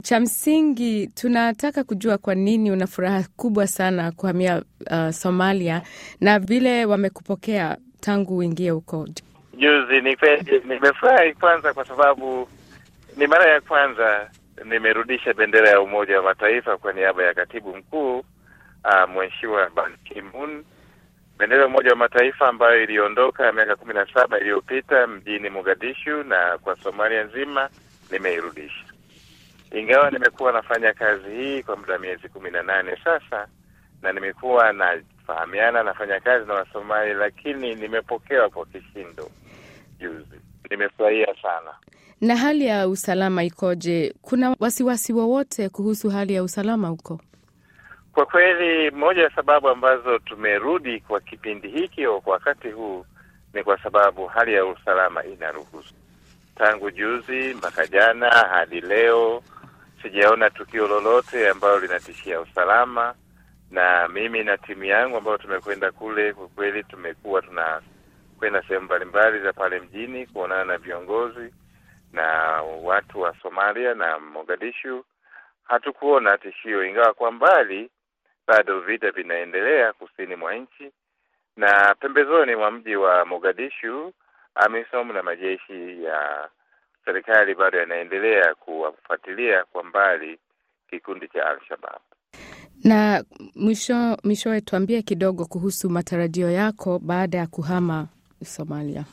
Cha msingi tunataka kujua kwa nini una furaha kubwa sana kuhamia uh, Somalia na vile wamekupokea tangu uingie huko. Juzi ni kweli nimefurahi kwanza, kwa sababu ni mara ya kwanza nimerudisha bendera ya Umoja wa Mataifa kwa niaba ya katibu mkuu uh, Mheshimiwa Ban Ki-moon, bendera ya Umoja wa Mataifa ambayo iliondoka miaka kumi na saba iliyopita mjini Mogadishu, na kwa Somalia nzima nimeirudisha, ingawa nimekuwa nafanya kazi hii kwa muda miezi kumi na nane sasa, na nimekuwa nafahamiana nafanya kazi na Wasomali, lakini nimepokewa kwa kishindo juzi. Nimefurahia sana. Na hali ya usalama ikoje? Kuna wasiwasi wowote kuhusu hali ya usalama huko? Kwa kweli, moja ya sababu ambazo tumerudi kwa kipindi hiki au kwa wakati huu ni kwa sababu hali ya usalama inaruhusu. Tangu juzi mpaka jana hadi leo sijaona tukio lolote ambalo linatishia usalama, na mimi na timu yangu ambayo tumekwenda kule, kwa kweli tumekuwa tunakwenda sehemu mbalimbali za pale mjini kuonana na viongozi na watu wa Somalia na Mogadishu. Hatukuona tishio, ingawa kwa mbali bado vita vinaendelea kusini mwa nchi na pembezoni mwa mji wa Mogadishu. AMISOM na majeshi ya serikali bado yanaendelea kuwafuatilia kwa mbali kikundi cha Al-Shabab. Na mwisho mwishowe, tuambie kidogo kuhusu matarajio yako baada ya kuhama Somalia.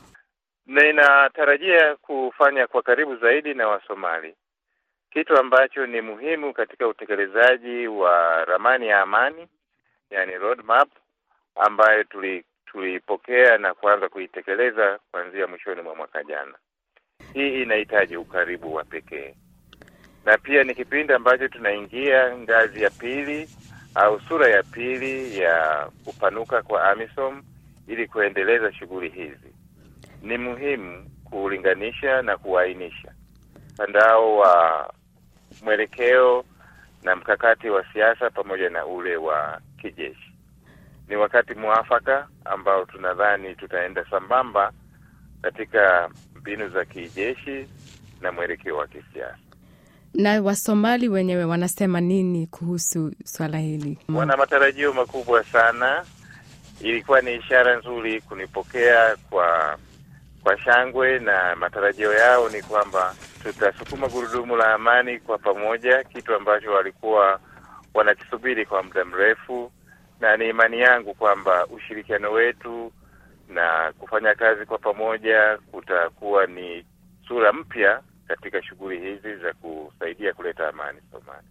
Ninatarajia kufanya kwa karibu zaidi na Wasomali, kitu ambacho ni muhimu katika utekelezaji wa ramani ya amani, yani roadmap ambayo tuli tuliipokea na kuanza kuitekeleza kuanzia mwishoni mwa mwaka jana. Hii inahitaji ukaribu wa pekee, na pia ni kipindi ambacho tunaingia ngazi ya pili au sura ya pili ya kupanuka kwa AMISOM ili kuendeleza shughuli hizi. Ni muhimu kulinganisha na kuainisha mtandao wa mwelekeo na mkakati wa siasa pamoja na ule wa kijeshi. Ni wakati mwafaka ambao tunadhani tutaenda sambamba katika mbinu za kijeshi na mwelekeo wa kisiasa. Na Wasomali wenyewe wanasema nini kuhusu swala hili? Wana matarajio makubwa sana. Ilikuwa ni ishara nzuri kunipokea kwa kwa shangwe, na matarajio yao ni kwamba tutasukuma gurudumu la amani kwa pamoja, kitu ambacho walikuwa wanakisubiri kwa muda mrefu, na ni imani yangu kwamba ushirikiano wetu na kufanya kazi kwa pamoja kutakuwa ni sura mpya katika shughuli hizi za kusaidia kuleta amani Somalia.